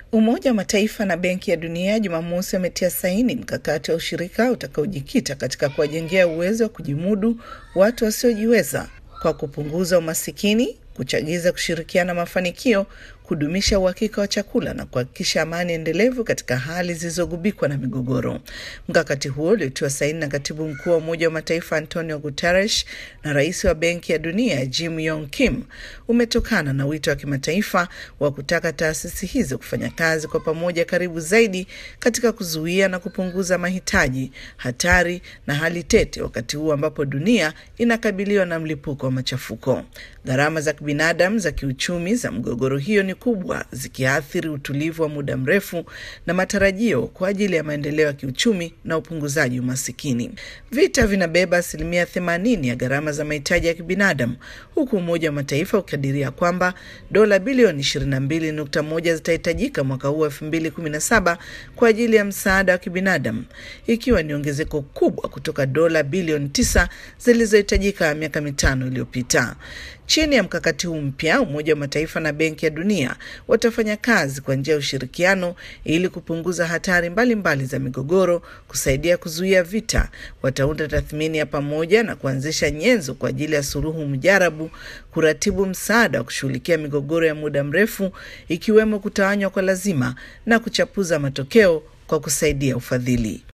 Umoja wa Mataifa na Benki ya Dunia Jumamosi wametia saini mkakati wa ushirika utakaojikita katika kuwajengea uwezo wa kujimudu watu wasiojiweza kwa kupunguza umasikini, kuchagiza kushirikiana mafanikio, kudumisha uhakika wa chakula na kuhakikisha amani endelevu katika hali zilizogubikwa na migogoro. Mkakati huo uliotiwa saini na katibu mkuu wa Umoja wa Mataifa Antonio Guterres na rais wa Benki ya Dunia Jim Yong Kim umetokana na wito wa kimataifa wa kutaka taasisi hizo kufanya kazi kwa pamoja karibu zaidi katika kuzuia na kupunguza mahitaji, hatari na hali tete, wakati huu ambapo dunia inakabiliwa na mlipuko wa machafuko. Gharama za kibinadamu za kiuchumi za mgogoro hiyo ni kubwa zikiathiri utulivu wa muda mrefu na matarajio kwa ajili ya maendeleo ya kiuchumi na upunguzaji umasikini. Vita vinabeba asilimia themanini ya gharama za mahitaji ya kibinadamu huku Umoja wa Mataifa ukikadiria kwamba dola bilioni 22.1 zitahitajika mwaka huu 2017 kwa ajili ya msaada wa kibinadamu, ikiwa ni ongezeko kubwa kutoka dola bilioni 9 zilizohitajika miaka mitano iliyopita. Chini ya mkakati huu mpya, Umoja wa Mataifa na Benki ya Dunia watafanya kazi kwa njia ya ushirikiano ili kupunguza hatari mbalimbali mbali za migogoro, kusaidia kuzuia vita. Wataunda tathmini ya pamoja na kuanzisha nyenzo kwa ajili ya suluhu mjarabu, kuratibu msaada wa kushughulikia migogoro ya muda mrefu, ikiwemo kutawanywa kwa lazima na kuchapuza matokeo kwa kusaidia ufadhili.